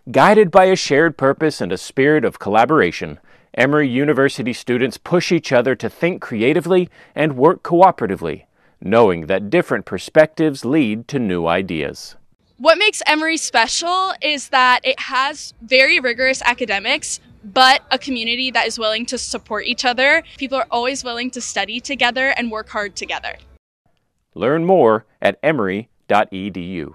Guided by a shared purpose and a spirit of collaboration, Emory University students push each other to think creatively and work cooperatively, knowing that different perspectives lead to new ideas. What makes Emory special is that it has very rigorous academics, but a community that is willing to support each other. People are always willing to study together and work hard together. Learn more at emory.edu.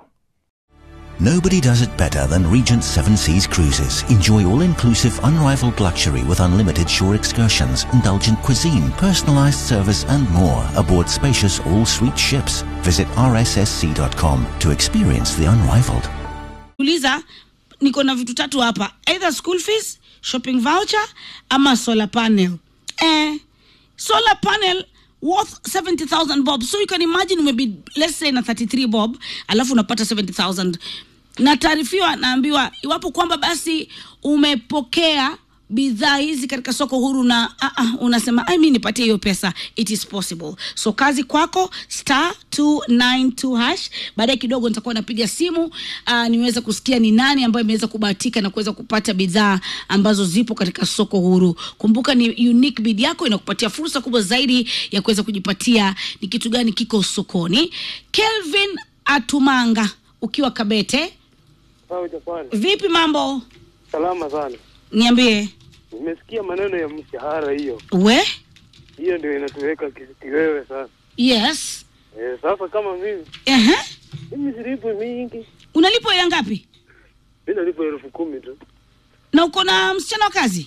Nobody does it better than Regent Seven Seas Cruises. Enjoy all-inclusive, unrivaled luxury with unlimited shore excursions, indulgent cuisine, personalized service and more aboard spacious all-suite ships. Visit rssc.com to experience the unrivaled. uliza niko na vitu tatu hapa either school fees shopping voucher ama solar panel eh, solar panel worth 70000 bob so you can imagine maybe let's say na 33 bob alafu unapata 70000 nataarifiwa naambiwa iwapo kwamba basi umepokea bidhaa hizi katika soko huru na uh, uh, unasema "Ai, mi nipatie hiyo pesa it is possible so kazi kwako star 292 hash baadaye kidogo nitakuwa napiga simu uh, niweze kusikia ni nani ambayo imeweza kubahatika na kuweza kupata bidhaa ambazo zipo katika soko huru kumbuka ni unique bid yako inakupatia fursa kubwa zaidi ya kuweza kujipatia ni kitu gani kiko sokoni kelvin atumanga ukiwa kabete Sawa Japani, vipi mambo salama sana. niambie Nimesikia maneno ya mshahara hiyo, we hiyo ndio inatuweka ki- kiwewe sasa. yes E, sasa kama mimi Ehe. mimi silipwi mingi, unalipwa ya ngapi mi nalipwa elfu kumi tu. na uko na msichana wa kazi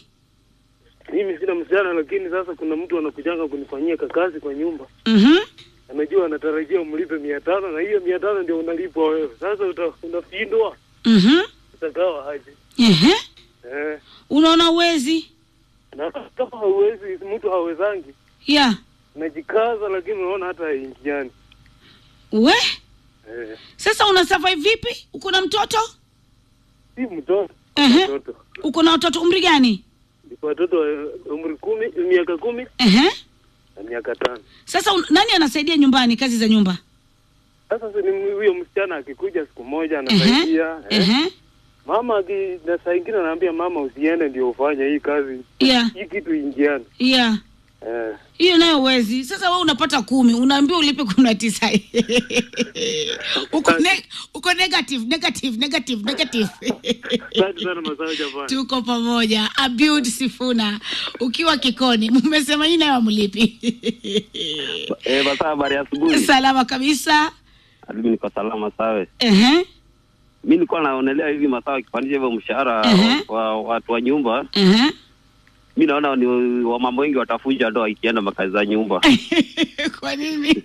Mimi sina msichana, lakini sasa kuna mtu anakujanga kunifanyia kakazi kwa nyumba, Mhm. anajua anatarajia umlipe mia tano na hiyo mia tano ndio unalipwa wewe. Sasa uta, unashindwa Mhm. utagawa aje? Ehe. Eh, unaona uwezi na kama hauwezi, mtu hawezangi, ya najikaza, lakini unaona hata haingiani. we Eh, sasa una survive vipi uko na mtoto si mtoto Ehe. mtoto uko na watoto umri gani watoto wa umri kumi miaka kumi Ehe. na miaka tano. sasa un, nani anasaidia nyumbani kazi za nyumba Sasa si ni huyo msichana akikuja siku moja Ehe. anasaidia eh. Ehe. Mama aki, na saa ingine anaambia mama usiende ndio ufanye hii kazi ya hii kitu ingiani ya eh. hiyo nayo uwezi sasa we unapata kumi unaambiwa ulipe kumi na tisa uko, ne, uko negative negative negative negative Asante sana Masawe Japani. tuko pamoja abud sifuna ukiwa kikoni mmesema hii nayo amlipi Eh, basa habari ya asubuhi. salama kabisa Mimi niko salama sawe. Ehe. Mimi nilikuwa naonelea hivi masaa wakipandisha hivyo mshahara Ehe. wa watu wa nyumba. Ehe. Mimi naona ni wa mambo wengi watafunja ndoa ikienda makazi za nyumba. kwa nini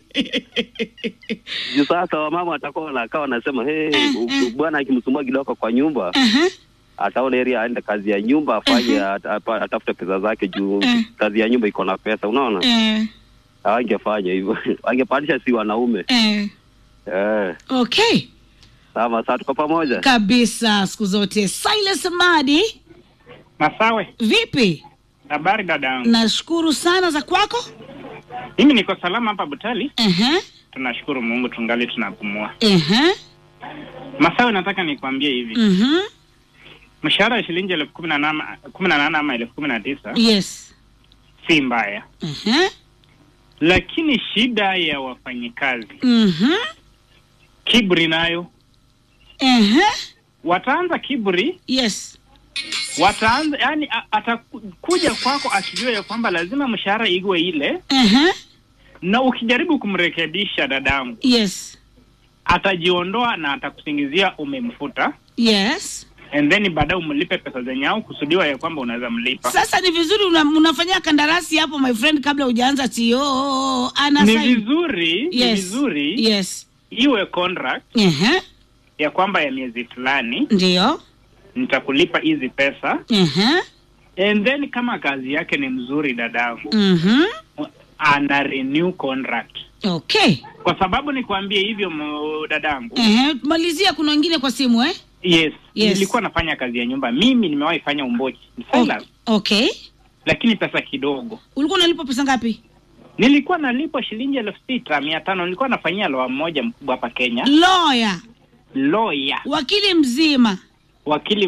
Juu sasa wamama watakuwa wanakaa wanasema hey, Eh, u- eh. bwana akimsumbua kidogo kwa nyumba Ehe. ataona heri aende kazi ya nyumba afanye at- apa- atafute pesa zake juu Eh. kazi ya nyumba iko na pesa unaona Eh, hawangefanya hivyo wangepandisha si wanaume eh. eh okay sawa saa tuko pamoja kabisa siku zote silas madi Masawe, vipi habari dada yangu. nashukuru sana za kwako Mimi niko salama hapa Butali, Ehe. tunashukuru Mungu tungali tunapumua. Ehe. Masawe, nataka nikwambie hivi, Mhm. mshahara wa shilingi elfu kumi na nane kumi na nane ama elfu kumi na tisa yes si mbaya, Ehe. lakini shida ya wafanyikazi Mhm. kiburi nayo, Ehe. wataanza kiburi, yes wataanza yani, a- atakuja kwako akijua ya kwamba lazima mshahara iwe ile, Ehe. na ukijaribu kumrekebisha dadangu, yes atajiondoa na atakusingizia umemfuta yes and then baadaye umlipe pesa zenye au kusudiwa ya kwamba unaweza mlipa. sasa ni vizuri una, unafanyia kandarasi hapo my friend kabla hujaanza tio ana Ni sign. vizuri ni yes vizuri yes iwe contract Ehe. ya kwamba ya miezi fulani ndio nitakulipa hizi pesa Ehe. and then kama kazi yake ni mzuri dadangu Mhm. ana renew contract okay kwa sababu nikwambie hivyo mo- dadangu Ehe. malizia kuna wengine kwa simu eh yes, Yes. nilikuwa nafanya kazi ya nyumba mimi nimewahi fanya umbochi Silas, okay lakini pesa kidogo ulikuwa unalipa pesa ngapi nilikuwa nalipwa shilingi elfu sita mia tano nilikuwa nafanyia loa mmoja mkubwa hapa kenya lawyer lawyer wakili mzima wakili